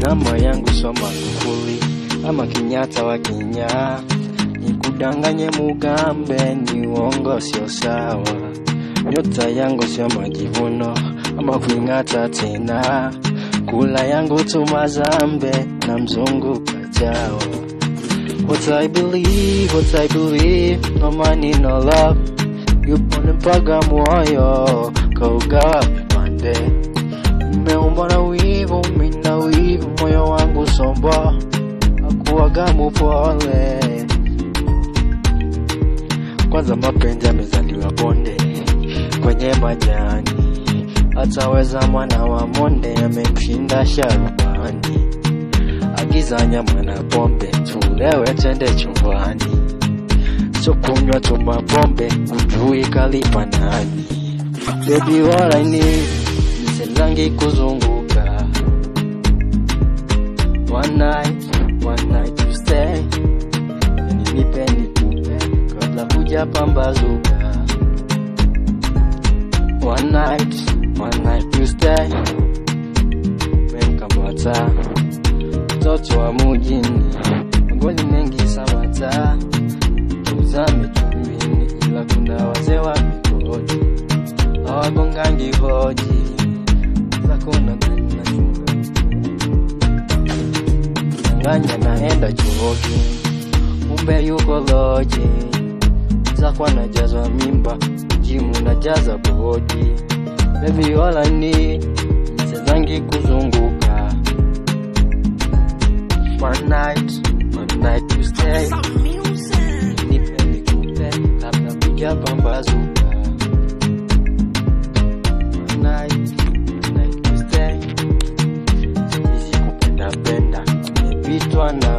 namba yangu soma kufuli ama Kenyatta wa Kenya, nikudanganye mugambe, ni uongo sio sawa. Nyota yangu sio majivuno ama kuing'ata tena, kula yangu tu mazambe na mzungu kajawa. What I believe, what I believe, no money, no love. Yupo mpaga moyo kaugawa vipande, umeumbwa na wivu, mina wivu, moyo wangu sombo, akuwaga mupole. Kwanza mapenzi amezaliwa bonde kwenye majani, ataweza mwana wa monde amemshinda sharubani. Agiza nyama na pombe, tulewe twende chumbani, sio kunywa tu mapombe, ujui kalipa nani. Baby all I need niselangi kuzunguka One night, one night to stay Yani nipe nikupe kabla kuja pambazuka One night, one night to stay Memkamata mtoto wa mujini magoli mengi samata tuzame chumbini ila kuna wazee wa mikoji hawagongangi hoji zakona nachunga nganya naenda chuoki umbe yuko loji zakwa najazwa mimba jimu najaza bodi bebi wala ni sezangi kuzunguka one night one night to stay nipe nikupe labda kuja pambazuka one night one night to stay siwezi kupenda penda nimepitwa na